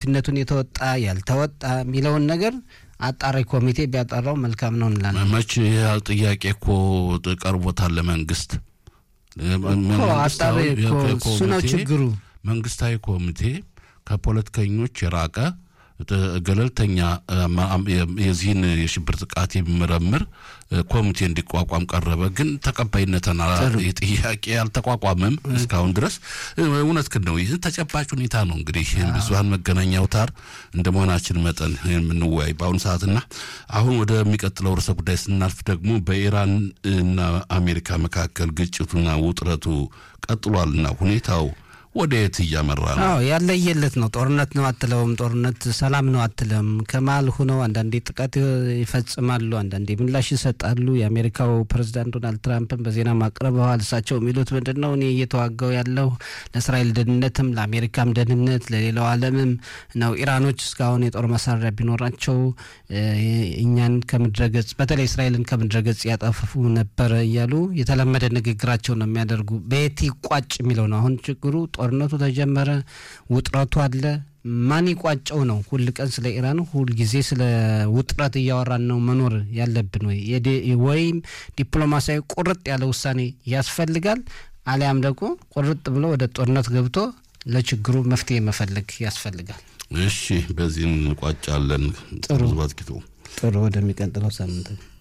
ኃላፊነቱን የተወጣ ያልተወጣ የሚለውን ነገር አጣሪ ኮሚቴ ቢያጠራው መልካም ነው እንላለን። መች ያህል ጥያቄ እኮ ቀርቦታል ለመንግስት እኮ አጣሪ እኮ እሱ ነው ችግሩ። መንግስታዊ ኮሚቴ ከፖለቲከኞች የራቀ ገለልተኛ የዚህን የሽብር ጥቃት የሚመረምር ኮሚቴ እንዲቋቋም ቀረበ። ግን ተቀባይነትን ጥያቄ አልተቋቋመም እስካሁን ድረስ። እውነት ግን ነው። ይህን ተጨባጭ ሁኔታ ነው እንግዲህ ብዙሀን መገናኛ አውታር እንደ መሆናችን መጠን የምንወያይ በአሁኑ ሰዓትና አሁን ወደሚቀጥለው ርዕሰ ጉዳይ ስናልፍ ደግሞ በኢራን እና አሜሪካ መካከል ግጭቱና ውጥረቱ ቀጥሏልና ሁኔታው ወደ የት እያመራ ነው? አዎ ያለየለት ነው። ጦርነት ነው አትለውም፣ ጦርነት ሰላም ነው አትለም። ከመሀል ሁነው አንዳንዴ ጥቃት ይፈጽማሉ፣ አንዳንዴ ምላሽ ይሰጣሉ። የአሜሪካው ፕሬዚዳንት ዶናልድ ትራምፕን በዜና ማቅረበዋል። እሳቸው የሚሉት ምንድን ነው? እኔ እየተዋጋው ያለው ለእስራኤል ደህንነትም ለአሜሪካም ደህንነት ለሌላው ዓለምም ነው። ኢራኖች እስካሁን የጦር መሳሪያ ቢኖራቸው እኛን ከምድረገጽ በተለይ እስራኤልን ከምድረገጽ ያጠፉ ነበረ እያሉ የተለመደ ንግግራቸው ነው የሚያደርጉ። በየት ይቋጭ የሚለው ነው አሁን ችግሩ። ጦርነቱ ተጀመረ፣ ውጥረቱ አለ። ማን ይቋጨው ነው? ሁል ቀን ስለ ኢራን ሁል ጊዜ ስለ ውጥረት እያወራን ነው መኖር ያለብን ወይ? ወይም ዲፕሎማሲያዊ ቁርጥ ያለ ውሳኔ ያስፈልጋል፣ አሊያም ደግሞ ቁርጥ ብሎ ወደ ጦርነት ገብቶ ለችግሩ መፍትሄ መፈለግ ያስፈልጋል። እሺ፣ በዚህ እንቋጫለን። ጥሩ ባጥቂቱ ጥሩ። ወደሚቀጥለው ሳምንት